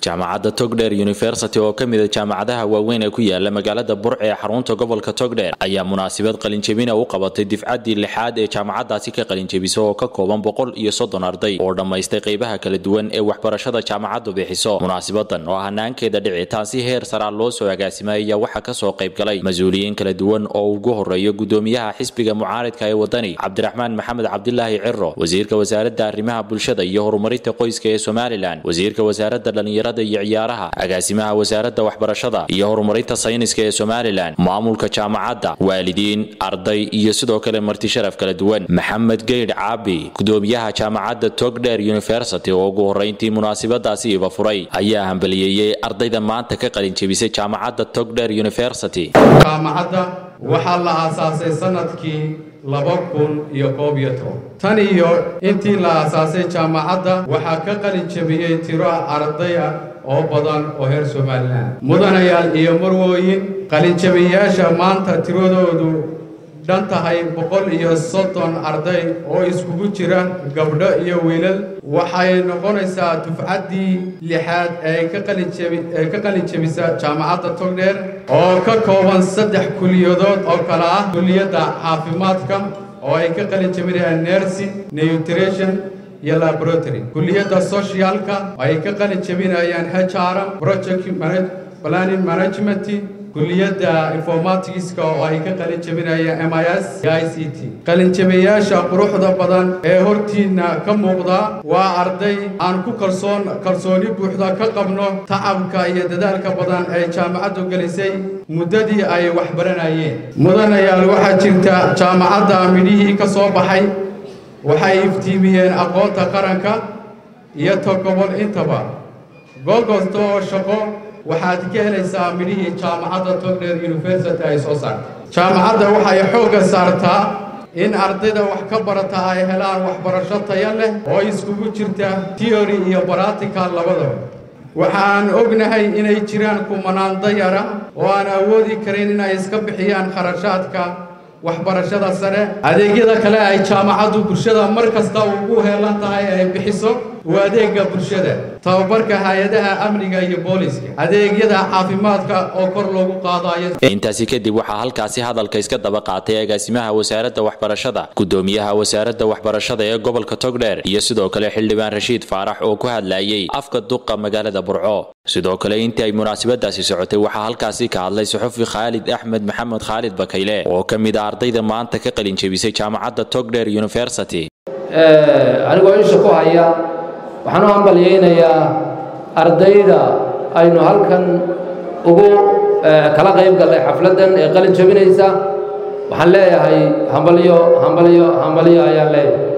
jaamacadda togdheer university oo ka mida jaamacadaha waaweyn ee ku yaala magaalada burc ee xarunta gobolka togdheer ayaa munaasabad qalinjebina u qabatay difcaddii lixaad ee jaamacadaasi ka qalinjebisa oo ka kooban boqol iyo soddon arday oo dhammaystay qaybaha kala duwan ee waxbarashada jaamacaddu bixiso munaasabadan oo hanaankeeda dhicitaan si heer saraa loo soo agaasimay ayaa waxaa kasoo qayb galay mas-uuliyiin kala duwan oo ugu horeeyo gudoomiyaha xisbiga mucaaridka ee wadani cabdiraxmaan maxamed cabdilaahi ciro wasiirka wasaaradda arrimaha bulshada iyo horumarinta qoyska ee somalilan wasiirka wasaaradda dhallinyarada iyo ciyaaraha agaasimaha wasaaradda waxbarashada iyo horumarinta sayniska ee somalilan maamulka jaamacadda waalidiin arday iyo sidoo kale marti sharaf kala duwan maxamed geydh caabi gudoomiyaha jaamacadda togdheer university oo ugu horeyntii munaasabadaasi iba furay ayaa hambaliyeeyey ardayda maanta ka qalinjebisay jaamacadda togdheer university jaamacadda waxaa la aasaasay sanadkii laba kun iyo koob iyo toban tan iyo intii la aasaasay jaamacadda waxaa ka qalin jebiyey tiro arday ah oo badan oo reer somalilan mudanayaal iyo marwooyin qalinjabiyayaasha maanta tiradoodu dhan tahay boqol iyo soddon arday oo iskugu jira gabdho iyo wiilal waxay noqonaysaa dufcaddii lixaad ee ka qalinjebi ee ka qalin jebisa jaamacadda togdheer oo ka kooban saddex kuliyadood oo kale ah kuliyadda caafimaadka oo ay ka qalin jebinayaan nursing nutrition iyo laboratory kuliyadda socialka oo ay ka qalin jebinayaan hrm project planning management kuliyadda informaticska oo ay ka qalin jebinayaan m i s iyo i c t qalinjabiyayaasha quruxda badan ee hortiinna ka muuqda waa arday aan ku kalsoon kalsooni buuxda ka qabno tacabka iyo dadaalka badan ee jaamacaddu gelisay muddadii ay wax baranayeen mudanayaal waxaa jirta jaamacadda midhihii ka soo baxay waxay iftiimiyeen aqoonta qaranka iyo togobol intaba gogosto oo shaqo waxaad ka helaysaa midhihii jaamacadda togdheer university ay soo saartay jaamacadda waxay xoogga saartaa in ardayda wax ka barata ay helaan waxbarasho taya leh oo iskugu jirta teory iyo baratical labadaba waxaan ognahay inay jiraan kumanaan dayara oo aan awoodi karin inay iska bixiyaan kharashaadka waxbarashada sare adeegyada kale ay jaamacaddu bulshada mar kasta ugu heelan tahay ay bixiso waa adeega bulshada tababarka hay-adaha amniga iyo booliska adeegyada caafimaadka oo kor loogu qaadayo intaasi kadib waxaa halkaasi hadalka iska daba qaatay agaasimaha wasaaradda waxbarashada gudoomiyaha wasaaradda waxbarashada ee gobolka togdheer iyo sidoo kale xildhibaan rashiid faarax oo ku hadlayay afka duqa magaalada burco sidoo kale intii ay munaasabadaasi socotay waxaa halkaasi ka hadlay suxufi khaalid axmed maxamed khaalid bakayle oo ka mid a ardayda maanta ka qalin jebisay jaamacadda togdheer university anigoo isha ku haya waxaan u hambalyaynayaa ardayda aynu halkan ugu kala qayb gallay xafladdan ee qalin jebinaysa waxaan leeyahay hambalyo hambalyo hambalyo ayaan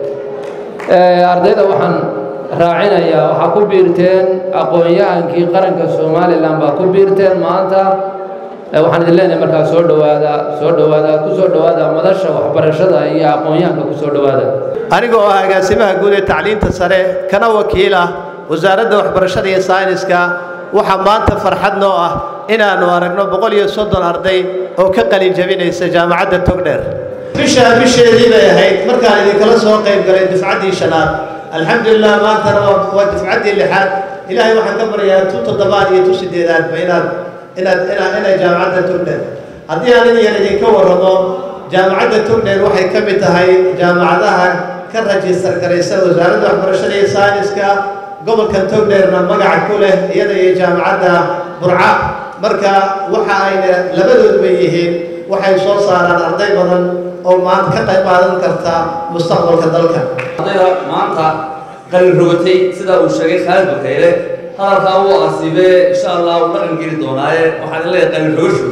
leeyahay ardayda waxaan raacinayaa waxaa ku biirteen aqoon-yahankii qaranka somalilan baa ku biirteen maanta waxaan idin leenahay markaa soo dhowaada soo dhowaada ku soo dhowaada madasha waxbarashada iyo aqoon-yahanka ku soo dhowaada aniga oo ah agaasimaha guud ee tacliinta sare kana wakiil ah wasaaradda waxbarashada iyo sayniska waxaa maanta farxad noo ah inaannu aragno boqol iyo soddon arday oo ka qalin jebinaysa jaamacadda togdheer bishaa bisheedii bay ahayd markaan idinkala soo qayb galay dufcaddii shanaad alxamdulilah maantana waa dufcaddii lixaad ilaahay waxaan ka baryayaa tu toddobaad iyo tu sideedaadba inaad inaad inaad inay jaamacadda togdheer haddii aan in yar idinka warramo jaamacadda togdheer waxay ka mid tahay jaamacadaha ka rajistar garaysa wasaaradda waxbarashada iyo sayniska gobolkan togdheerna magaca ku leh iyada iyo jaamacadda burca marka waxa ayna labadoodba yihiin waxay soo saaraan arday badan oo maanta ka qayb qaadan karta mustaqbalka dalka ardayda maanta qalin rogatay sidaa uu sheegay khaalid bakayle hadalkaa wuu asiibee insha allah uu dhaqan geli doonaaye waxaan leeyahay qalin rogasho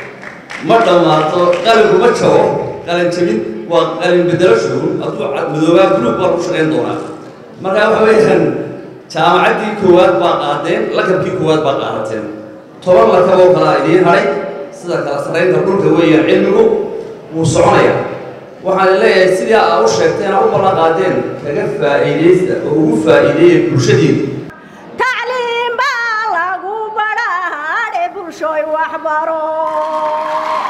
ma dhammaato qalinku ma jabo qalin jabin waa qalin bedelasho hadduu madoobaa guluub baa ku shaqayn doonaa marka waxa weeyaan jaamacaddii koowaad baa qaadeen lakabkii koowaad baa qaadateen toban lakaboo kalaa idiin hadhay sida kala sarraynta dhulka weeyaan cilmigu wuu soconayaa waxaan leeyahay sidii aa u sheegteen aa u ballan qaadeen kaga faa'iidaysta oo ugu faa'iideeya bulshadiina tacliim baa lagu badhaadhe bulshooy waxbaro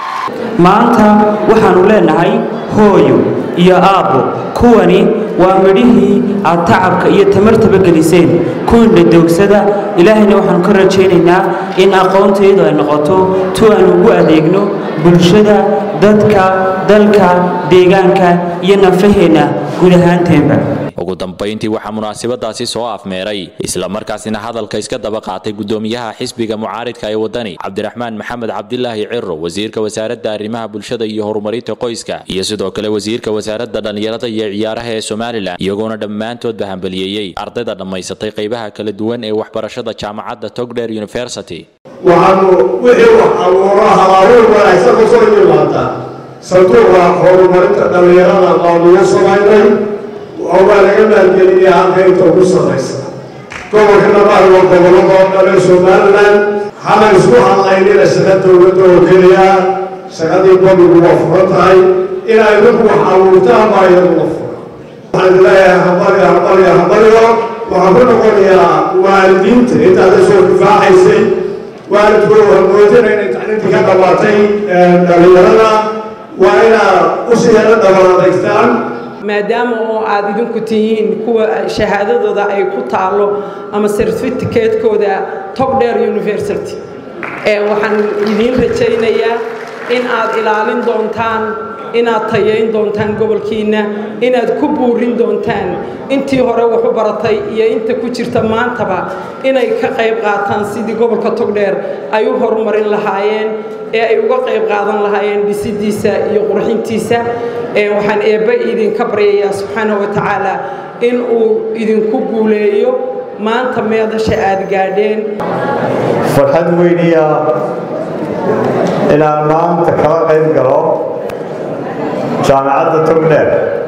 maanta waxaannu leenahay hooyo iyo aabbo kuwani waa midhihii aad tacabka iyo tamartaba geliseen kuwiinna doogsada ilaahayna waxaannu ka rajaynaynaa in aqoontaydu ay noqoto tu aan ugu adeegno bulshada dadka dalka deegaanka iyo nafaheenna guud ahaanteenba ugu dambayntii waxaa munaasabadaasi soo afmeeray islamarkaasina hadalka iska daba qaatay gudoomiyaha xisbiga mucaaridka ee wadani cabdiraxmaan maxamed cabdilaahi ciro wasiirka wasaaradda arrimaha bulshada iyo horumarinta qoyska iyo sidoo kale wasiirka wasaaradda dhallinyarada iyo ciyaaraha ee somalilan iyagoona dhammaantoodba hambaliyeeyey ardayda dhammaysatay qaybaha kala duwan ee waxbarashada jaamacadda togdher university waxaanu wixii wax abuuro habaaruur wanaagsan ku soo yimaada sanduuqa horumarinta dhallinyarada baanugu samaynay oo waa laga maalgeliyay halka inta ugu sarraysa gobolka nabahar waa gobolada oo dhan ee somalilan hana isku hadlaynina shaqa dowladda oo keliya shaqadii gobolku waa furan tahay inay idinku wax abuurtaan baa iyaduna furan waxaan leeyahay hambaliyo hambaliyo hambaliyo waxaan ku noqonayaa waalidiinta intaada soo difaacaysay waalidku hamoodina inay tacliintii ka dhammaatay dhallinyarada waa inaad usii yaro dhaban adeegtaan maadaama oo aad idinku tihiin kuwa shahaadadooda ay ku taalo ama certificatekooda togdher university waxaan idiin rajaynayaa in aad ilaalin doontaan inaad tayayn doontaan gobolkiinna inaad ku buurin doontaan intii hore wax u baratay iyo inta ku jirta maantaba inay ka qayb qaataan sidii gobolka togdheer ay u horumarin lahaayeen ee ay uga qayb qaadan lahaayeen dhisidiisa iyo qurxintiisa waxaan eebbe idinka baryayaa subxaana wa tacaala in uu idinku guuleeyo maanta meedasha aad gaadheen farxad weyniya inaan maanta kala qayb galo jaamacadda togdheer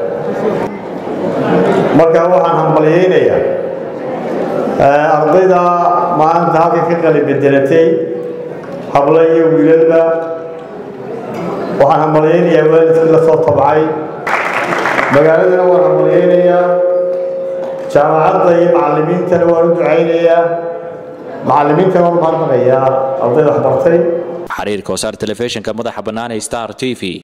markaa waxaan hambalyaynayaa ardayda maanta halka ka qali bedelatay hablo iyo wiilalba waxaan hambalyaynayaa waalidkii la soo tabcay magaaladana waan hambalyaynayaa jaamacadda iyo macallimiintana waan u ducaynayaa macallimiintana waan mahadnaqayaa ardayda waxbartay xiriirka wasaar telefishinka madaxa bannaan ee star t v